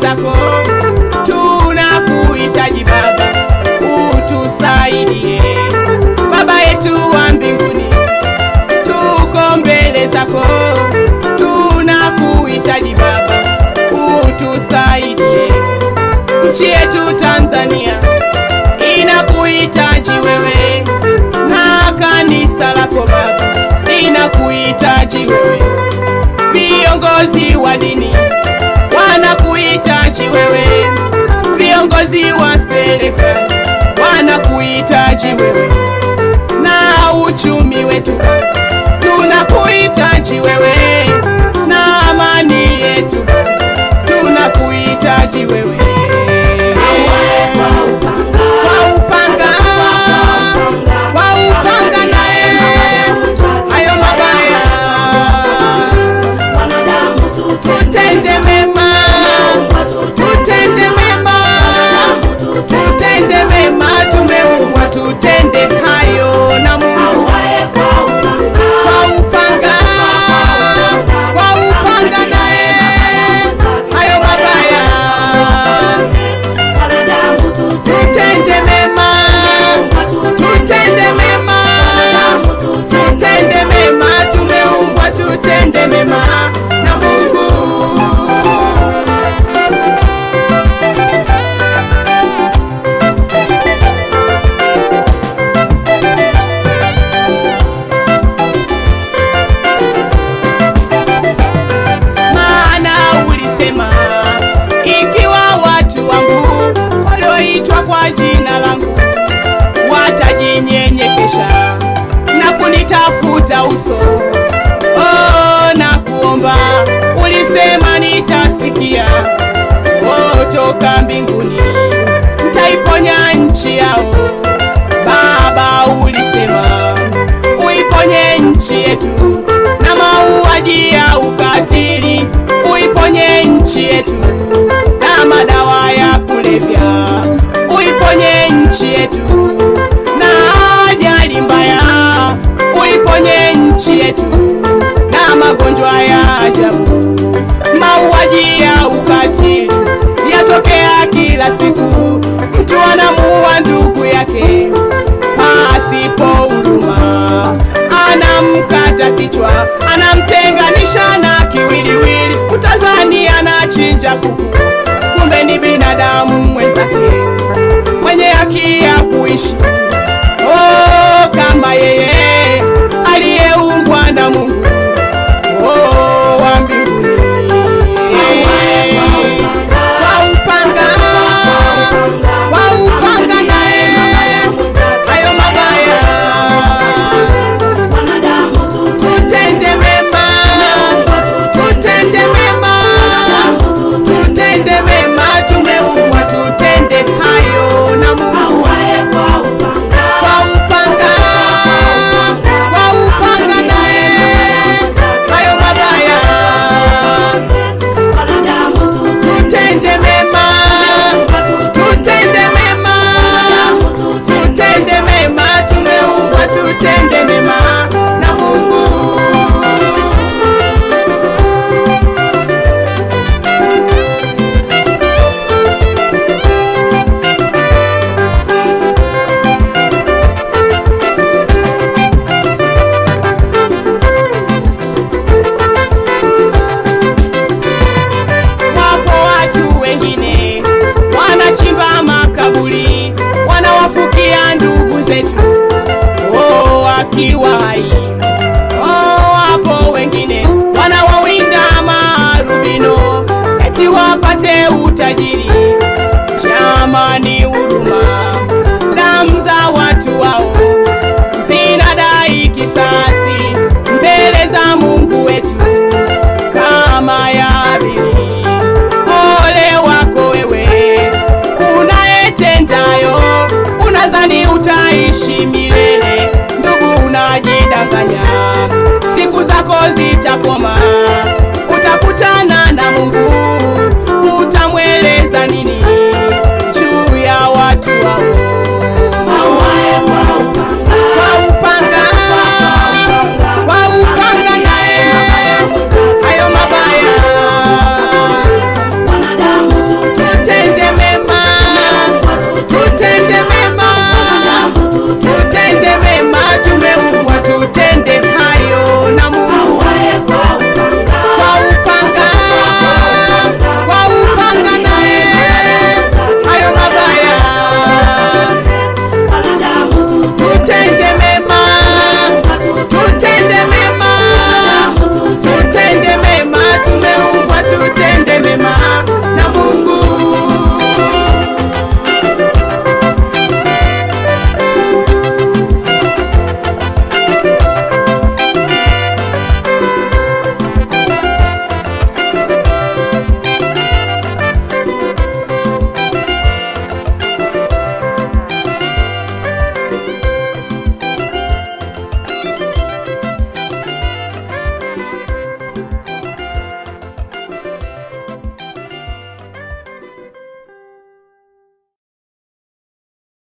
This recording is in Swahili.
zako, tunakuhitaji Baba, utusaidie. Baba yetu wa mbinguni, tuko mbele zako, tunakuhitaji Baba, utusaidie. Nchi yetu Tanzania inakuhitaji wewe, na kanisa lako Baba linakuhitaji wewe, viongozi wa dini wanakuhitaji wewe, viongozi wa serikali wanakuhitaji wewe, na uchumi wetu tunakuhitaji wewe, na amani yetu tunakuhitaji wewe. Kwa upanga, kwa upanga naye hayo mabaya tutende mema, tutende mema, tutende mema, tumeumbwa tutende hayo na Mungu. Kwa upanga, kwa upanga naye hayo mabaya tutende mema, tutende mema, tutende mema, tumeumbwa tutende mema na Mungu. Maana ulisema ikiwa watu wangu walioitwa kwa jina langu watajinyenyekesha na kunitafuta uso oh, na kuomba, ulisema nitasikia oh, toka mbinguni nitaiponya nchi yao. Baba, ulisema uiponye nchi yetu na mauaji ya ukatili, uiponye nchi yetu na madawa ya kulevya, uiponye nchi yetu na ajali mbaya, uiponye nchi yetu na magonjwa ya ajabu, mauaji ya ukatili yatokea kila siku, mtu anamuua ndugu yake pasipo huruma, anamkata kichwa, anamtenganisha na kiwiliwili, utazani anachinja kuku, kumbe ni binadamu mwenzake mwenye haki ya kuishi oh, kama yeye aliyeumbwa na Mungu oh, wa mbinguni. Kwa upanga, kwa upanga naye hayo mabaya tutende mema, tutende mema, tutende mema, tumeumbwa tutende hayo na Mungu. Kwa upanga, kwa upanga naye hayo mabaya tutende mema, tutende mema, tutende mema, tumeumbwa tutende mema na Mungu. Wapo watu wengine wanachimba makaburi, wanawafukia ndugu zetu oh, wakiwa hai. Oh, wapo wengine wanawawinda marubino eti wapate utajiri. Jamani, huruma, damu za watu wao zinadai kisasi mbele za Mungu wetu kama ya Habili. Ole wako wewe unayetendayo, unadhani utaishi milele. Ndugu, unajidanganya, siku zako zitakoma.